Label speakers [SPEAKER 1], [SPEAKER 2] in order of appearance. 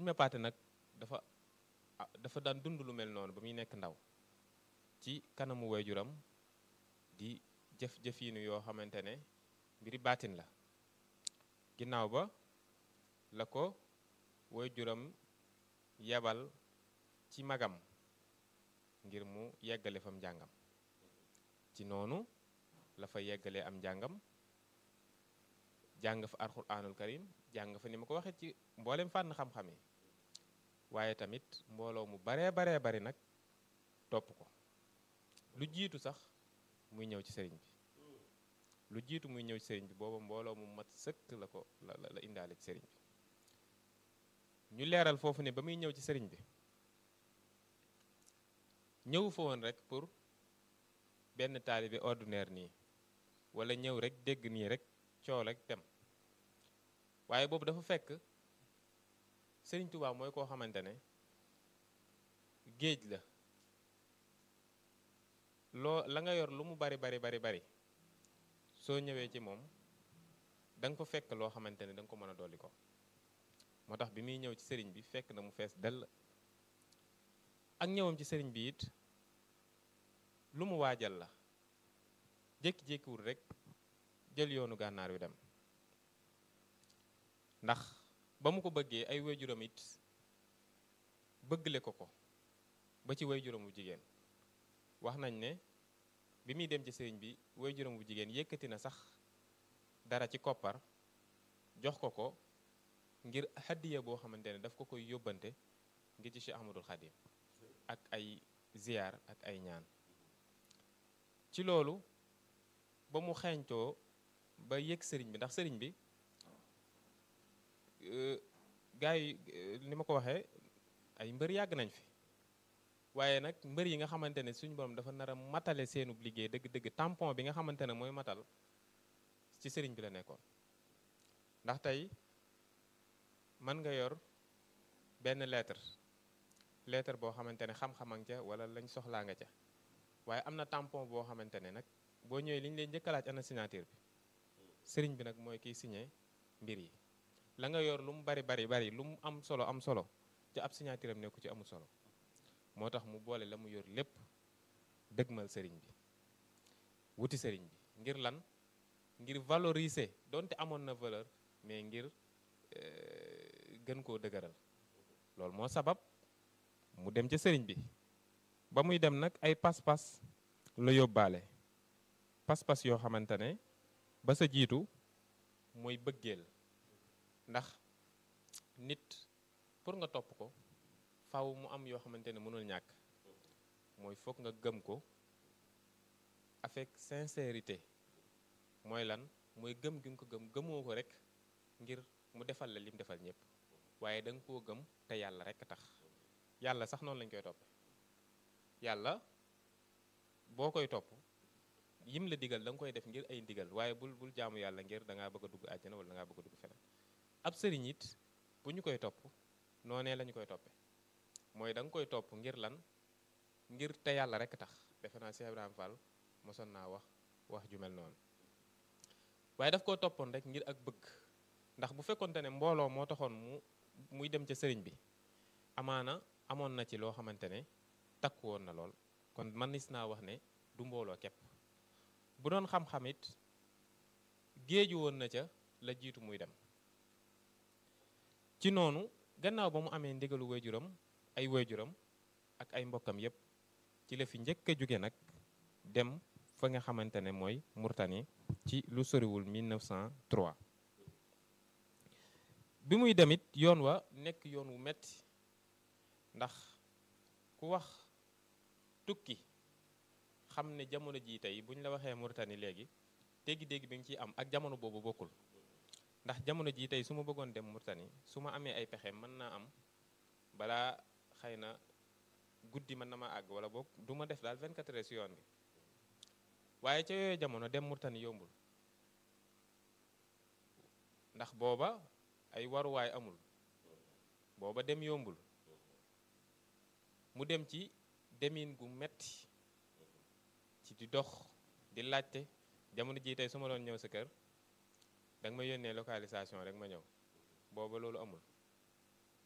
[SPEAKER 1] Ibra Paate nag dafa dafa daan dund lu mel noonu ba muy nekk ndaw ci kanamu waajuram di jëf-jëfiinu yoo xamante ne mbiri baatin la ginnaaw ba la ko waajuram yebal ci magam ngir mu yeggale fam njàngam ci noonu la fa yeggalee am njàngam jàng fa alxuraanul karim jàng fa ni ma ko waxee ci mboolem fànn xam-xam yi waaye tamit mbooloo mu baree baree bari nag topp ko lu jiitu sax muy ñëw ci sëriñ bi lu jiitu muy ñëw ci sëriñ bi booba mbooloo mu mat sëkk la ko la la indaale ci sëriñ bi ñu leeral foofu ne ba muy ñëw ci sëriñ bi ñëw fa woon rek pour benn taalibe ordinaire nii wala ñëw rek dégg nii rek coow rek dem waaye boobu dafa fekk sëriñ Tuubaa mooy koo xamante ne géej la loo la nga yor lu mu bari bari bari bari soo ñëwee ci moom da nga ko fekk loo xamante ne da nga ko mën a dolli ko moo tax bi muy ñëw ci sëriñ bi fekk na mu fees dell ak ñëwam ci sëriñ bi it lu mu waajal la jékki-jékkiwul rek jël yoonu gànnaar wi dem ndax ba mu ko bëggee ay waajuram it bëggle ko ko ba ci waajuram bu jigéen wax nañ ne bi muy dem ci sëriñ bi waajuram bu jigéen yëkkati na sax dara ci koppar jox ko ko ngir hadiya boo xamante ne daf ko koy yóbbante ngir ci Cheikh Ahmadul Xadim ak ay ziyaar ak ay ñaan ci loolu ba mu xeeñtoo ba yëg sëriñ bi ndax sëriñ bi gaa yi ni ma ko waxee ay mbër yàgg nañ fi waaye nag mbër yi nga xamante ne suñu borom dafa nar a matale seenub liggéey dëgg-dëgg tampon bi nga xamante ne mooy matal ci sëriñ bi la nekkoon ndax tey mën nga yor benn lettre lettre boo xamante ne xam-xamang ca wala lañ soxlaa nga ca waaye am na tampon boo xamante ne nag boo ñëwee li ñu leen njëkk a laaj ana signature bi sëriñ bi nag mooy kiy signé mbir yi la nga yor lu mu bari bari bari lu mu am solo am solo ci ab signature am nekku ci amul solo moo tax mu boole la mu yor lépp dëgmal sëriñ bi wuti sëriñ bi ngir lan ngir valoriser donte amoon na valeur mais ngir gën koo dëgëral loolu moo sabab mu dem ca sëriñ bi ba muy dem nag ay pas-pas la yóbbaale pas-pas yoo xamante ne ba sa jiitu mooy bëggeel ndax nit pour nga topp ko faw mu am yoo xamante ne mënul ñàkk mooy foog nga gëm ko avec sincérité mooy lan mooy gëm gi nga ko gëm gëmoo ko rek ngir mu defal la lim defal ñëpp waaye da nga koo gëm te yàlla rek tax yàlla sax noonu lañ koy topp yàlla boo koy topp yim la digal da nga koy def ngir ay ndigal waaye bul bul jaamu yàlla ngir da ngaa bëgg a dugg àjjana wala da ngaa bëgg a dugg feneen ab sëriñ it bu ñu koy topp noonee lañu koy toppe mooy da nga koy topp ngir lan ngir te yàlla rek tax defe naa Cheikh Ibrahima Fall mosoon naa wax wax ju mel noonu waaye daf koo toppoon rek ngir ak bëgg ndax bu fekkonte ne mbooloo moo taxoon mu muy dem ca sëriñ bi amaana amoon na ci loo xamante ne takku woon na lool kon man nis naa wax ne du mbooloo képp bu doon xam-xam it géeju woon na ca la jiitu muy dem ci noonu gannaaw ba mu amee ndigalu waajuram ay waajuram ak ay mbokkam yépp ci la fi njëkk a jóge nag dem fa nga xamante ne mooy Murtani ci lu soriwul 1903 bi muy demit yoon wa nekk yoon wu metti ndax ku wax tukki xam ne jamono jii tey bu ñu la waxee Murtani léegi dégg-dégg bi nga ciy am ak jamono boobu bokkul ndax jamono jii tey su ma bëggoon dem Murtani su ma amee ay pexe mën naa am balaa xëy na guddi mën na ma àgg wala boog du ma def daal 24 heures si yoon bi waaye ca yooyu jamono dem Murtani yombul ndax booba ay waruwaay amul booba dem yombul mu dem ci demin gu metti ci di dox di laajte jamono jii tey su ma doon ñëw sa kër danga ma yónnee localisation rek ma ñëw booba loolu amul